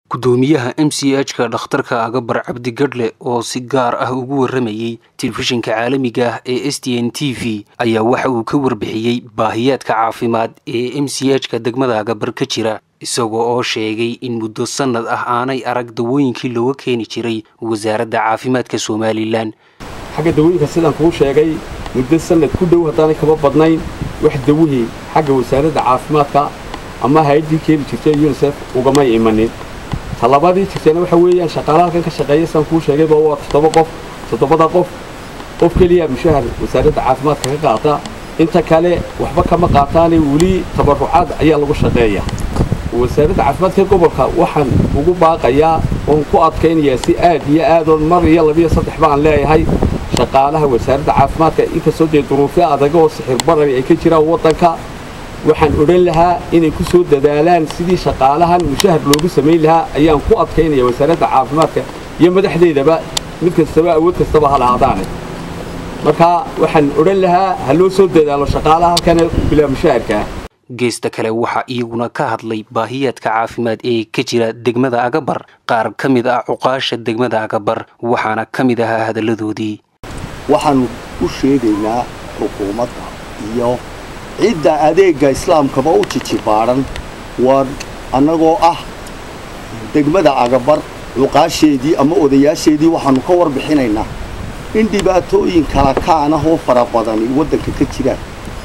gudoomiyaha m c h ka dhakhtarka agabar cabdi gadhle oo si gaar ah ugu waramayey telefishinka caalamiga ah ee s t n t v ayaa waxa uu ka warbixiyey baahiyaadka caafimaad ee m c h ka degmada agabar ka jira isagoo oo sheegay in muddo sannad ah aanay arag dawooyinkii looga keeni jiray wasaaradda caafimaadka somalilan xagga dawooyinka sidaan kuu sheegay muddo sannad ku dhow haddaanay kaba badnayn wax dawihii xagga wasaaradda caafimaadka ama hay-addii keeni jirtay yunisef ugamay imanin talabadii jirtayna waxa weeyaan shaqaala halkan ka shaqeeya saan kuu sheegayba waa toddoba qof toddobada qof qof keliya mushahar wasaaradda caafimaadka ka qaata inta kale waxba kama qaataane weli tabarucaad ayaa lagu shaqeeya wasaaradda caafimaadka gobolka waxaan ugu baaqayaa oon ku adkaynayaa si aad iyo aadoon mar iyo labiyo saddex baan leeyahay shaqaalaha wasaaradda caafimaadka inkastoo dee duruufyo adaga oo sixir barari ay ka jiraan waddanka waxaan odhan lahaa inay ku soo dadaalaan sidii shaqaalahan mushahar loogu samayn lahaa ayaan ku adkaynaya wasaaradda caafimaadka iyo madaxdeedaba mid kastaba awood kastaba ha lahaadaane marka waxaan odhan lahaa ha loo soo dadaalo shaqaalaha halkan bilaa mushaharkaa geesta kale waxaa iyaguna ka hadlay baahiyaadka caafimaad ee ka jira degmada agabar qaar ka mid ah cuqaasha degmada agabar waxaana ka mid ahaa hadalladoodii waxaannu u sheegaynaa xukuumadda iyo cidda adeegga islaamkaba u jijibaadhan waa annagoo ah degmada agabar cuqaasheedii ama odayaasheedii waxaannu ka warbixinaynaa in dhibaatooyin kala kaanah oo fara badani waddanka ka jiraan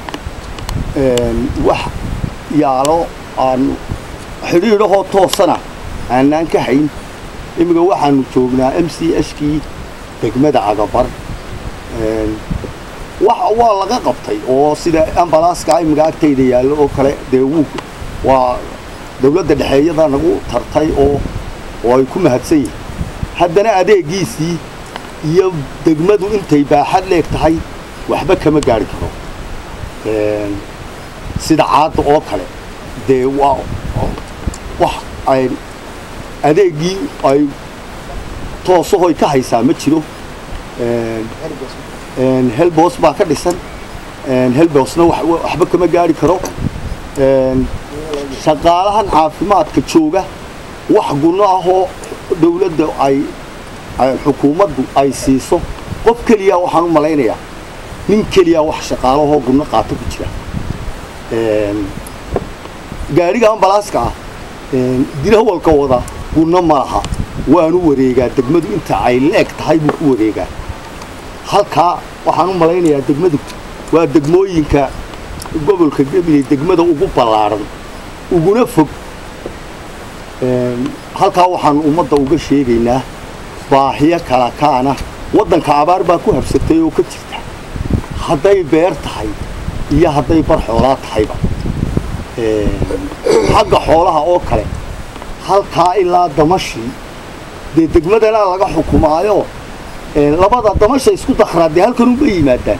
wax yaalo aanu xidhiidhahoo toosana aanaan ka hayn imminka waxaannu joognaa m c h kii degmada agabar waa laga qabtay oo sida ambalaaska imminka agtayda yaallo oo kale dee wuu waa dawladda dhexeeyada nagu tartay oo oo ay ku mahadsan yihin haddana adeegiisii iyo degmadu intay baaxad leeg tahay waxba kama gaari karo sida caadda oo kale dee waa wax ay adeeggii ay toosahoy ka haysaa ma jiro helbos baa ka dhisan helbosna waxba kama gaari karo shaqaalahan caafimaadka jooga wax gunno ahoo dawladda ay xukuumaddu ay siiso qof keliya waxaan u malaynayaa nin keliya wax shaqaalahoo gunno qaato ku jira gaadhiga ambalaaska ah dirahwalka wada gunno ma laha waanu wareegaa degmadu inta ay leeg tahay buu ku wareegaa halkaa waxaan u malaynayaa degmadu waa degmooyinka gobolka gabiley degmada ugu ballaadhan uguna fog halkaa waxaanu ummadda uga sheegaynaa baahiyo kala kaana waddanka abaar baa ku habsatay oo ka jirta hadday beer tahay iyo hadday bar xoolaa tahayba xagga xoolaha oo kale halkaa ilaa damashii dee degmadana laga xukumaayo labada damasha isku dakraa dee halkan unba yimaadaan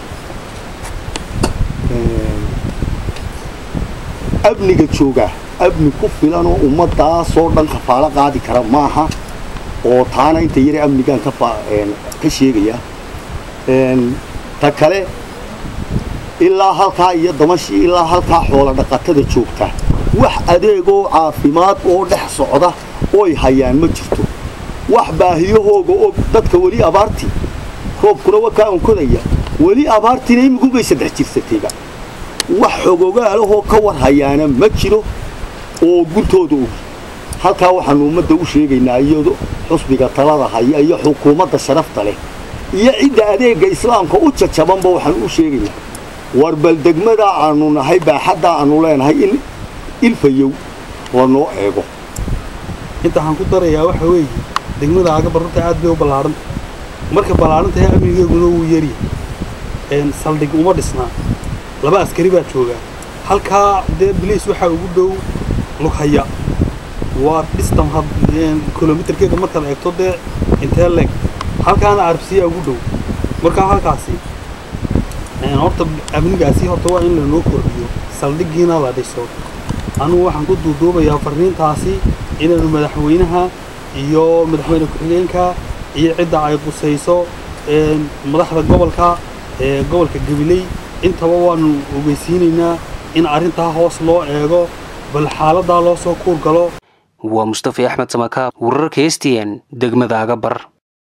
amniga jooga amni ku filanoo ummadaasoo dhan kafaalo qaadi kara maaha oo taana inta yare amnigaan ka sheegaya ta kale ilaa halkaa iyo damashii ilaa halkaa xoola dhaqatada joogta wax adeegoo caafimaad oo dhex socda oy hayaan ma jirto wax baahiyahooga og dadka weli abaartii roobkuna waa kaa onkodaya weli abaartiina imigubay saddex jirsatayba wax xogogaalahoo ka war hayaana ma jiro oo guntooda ogi halkaa waxaannu ummadda u sheegaynaa iyado xusbiga talada haya iyo xukuumadda sharafta leh iyo cidda adeegga islaamka u jajabanba waxaannu u sheegaynaa war bal degmada aanu nahay baaxaddaa aanu leenahay in ilfayow lanoo eego inta waxaan ku darayaa waxa weeye degmada agabar runta aad bay u ballaadhan marka ballaadhan tahay amnigeeguna wuu yaryahay saldhig uma dhisnaa laba askari baa jooga halkaa dee biliis waxaa ugu dhow lughaya waa dhistam kilomitarkeeda markaad eegto dee intee leeg halkaana arbsiyaa ugu dhow markaa halkaasi horta amnigaasi horta waa in lanoo kordhiyo saldhiggiina la dhiso anugu waxaan ku duuduubayaa farriintaasi inaanu madaxweynaha iyo madaxweyne ku-xigeenka iyo cidda ay qusayso madaxda gobolka ee gobolka gabiley intaba waanu ogeysiinaynaa in arrintaa hoos loo eego bal xaaladdaa loo soo kuur galo waa mustafi axmed samakaab wararka s t n degmada agabar